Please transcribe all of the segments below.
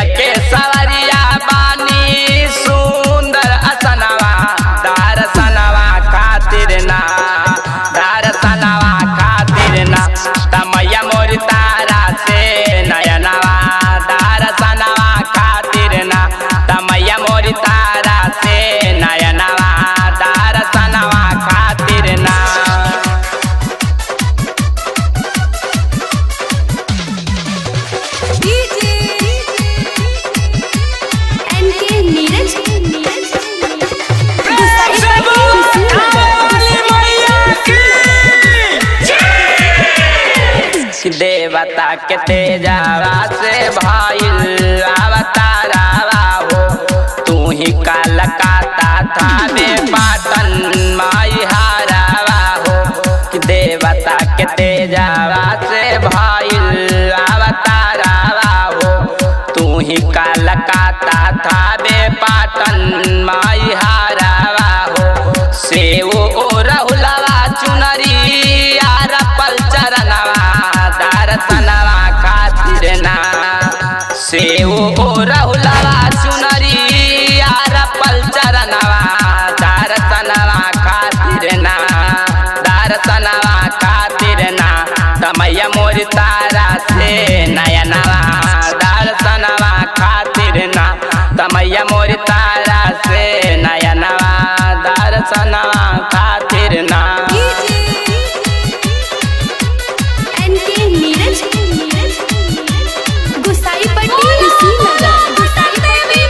के सवरिया बानी सुंदर असनवा दर्शनवा खातिर ना दर्शनवा खातिर ना तमैया मोर तारा से नयनवा दर्शनवा खातिर ना तमैया मोर तारा से नयनवा दर्शनवा खातिर ना एनके नीरज देवता के तेजावा से भइल अवतारावा हो तू ही कलकाता थावे पाटन माई हारावा हो देवता के तेजावा से भइल अवतारावा हो तू ही कलकाता थावे पाटन माई हारावा हो सेव ओ रहुलवा चुनरी यार पल चरणवा दर्शनवा खातिर ना सेव ओ रहुलवा चुनरी यार पल चरणवा दर्शनवा खातिर ना दर्शनवा खातिर ना तमैया मोर तारा से नयनवा दर्शनवा खातिर ना तमैया मोर तारा से नयनवा दर्शनवा खातिर ना एनके नीरज गुसाई पट्टी कुशीनगर गुसाई पट्टी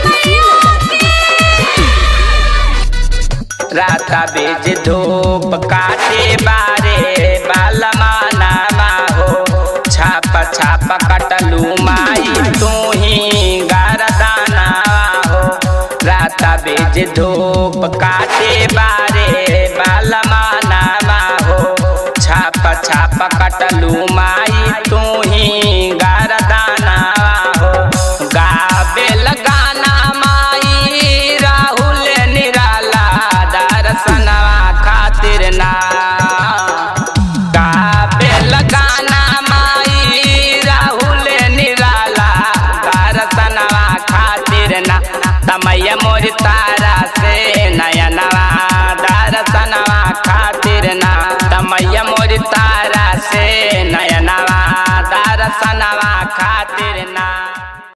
कुशीनगर राता बीज धूप काटे बारे बालमानामा हो छाप छाप कटलू माई तू ही गरदाना हो राता बीज धूप काटे बारे बालमानामा हो छाप छाप कटलू माई तू ही गरदाना हो गाबेल गाना माई राहुल निराला दर्शनवा खातिर ना गाबेल गाना माई राहुल निराला दर्शनवा खातिर ना तमैया मोर तारा से नयनवा दर्शनवा खातिर ना तमैया मोर तारा से नयनवा दर्शनवा खातिर